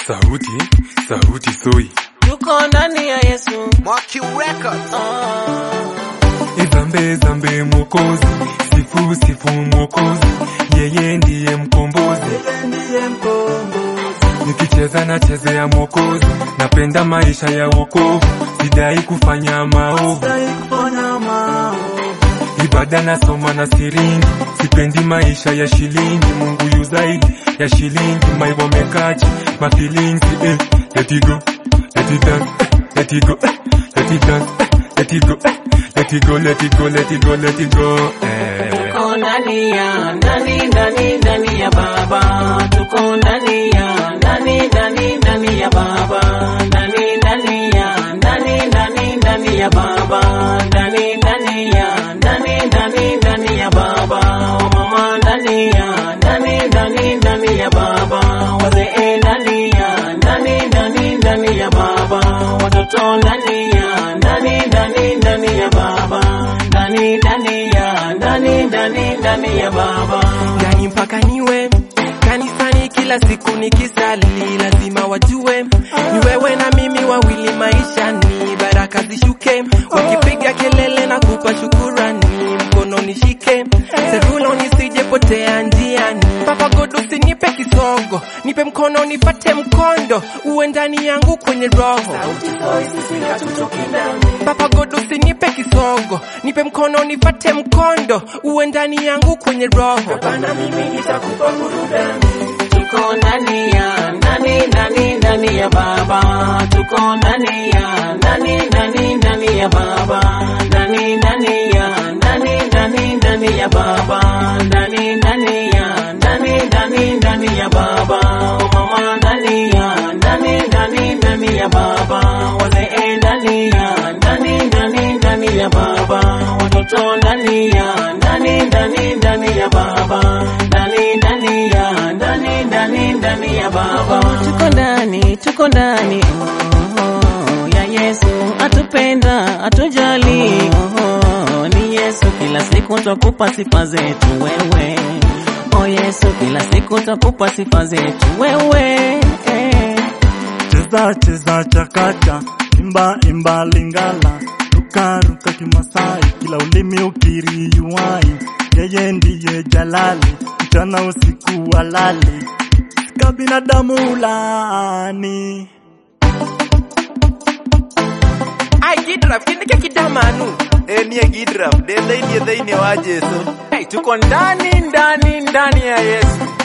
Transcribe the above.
Sauti, sauti soi. Tuko ndani ya Yesu. Mwaki Records. Ah. Zambe zambe mwokozi, sifu sifu mwokozi, yeye ndiye mkombozi. Nikicheza na chezea mwokozi, napenda maisha ya wokovu, sidai kufanya maovu. Ibada nasoma na siringi, sipendi maisha ya shilingi. Mungu yu zaidi ya shilingi, maiwa mekaji mafilings eh. Let it go, let it dance, eh. let it go, eh. let it dance, eh. let it go, eh. let it go, let it go, let it go, let it go. Eh. Tuko ndani ya ndani ndani ndani ya Baba. Tuko ndani ya ndani ndani ndani ya Baba. Ndani ndani ya ndani ndani ndani ya Baba. Ndani ndani ya ndani ndani ndani ya Baba. Mama ndani ya ndani ndani ndani ya Baba. Wazee ndani ya ndani ndani ndani ya Baba. Watoto ndani ya ndani ndani ndani ya Baba. Ndani ndani ya ndani ndani ndani ya Baba. ndani mpaka niwe kanisani kila siku nikisali, lazima wajue ni wewe na mimi wawili maishani, baraka zishuke, wakipiga kelele na kupa shukurani, mkono nishike, serulo nisijepotea njiani. Papa God usinipe kisogo, nipe mkono nipate mkondo, uwe ndani yangu kwenye roho. Papa God usinipe kisogo, nipe mkono nipate mkondo, uwe ndani yangu kwenye roho. Tuko ndani ya ndani ndani ndani ya Baba. Tuko ndani ya ndani ndani ndani ya Baba. Ndani ndani ya ndani ndani ndani ya Baba. Ndani ndani ya ndani ndani ndani ya Baba. Mama ndani ya ndani ndani ndani ya Baba. Wazee ndani ya ndani ndani ndani ya Baba. Watoto ndani ya ndani ndani ndani ya Baba. Ndani ndani ya ndani ndani ndani ya Baba. Tuko ndani, tuko ndani oh, ya Yesu atupenda, atujali oh, ni Yesu kila siku twakupa sifa zetu wewe. Oh Yesu kila siku twakupa sifa zetu wewe eh. cheza cheza chakacha, imba imba lingala, ruka ruka kimasai, kila ulimi ukiri yuai, yeye ndiye jalali, mchana usiku walali, ka binadamu ulani. Ai Gidraf, kindike kidamanu. Enie Gidraf, dende inie thĩinĩ wa Jesu. Hey, tuko ndani ndani ndani ya Yesu.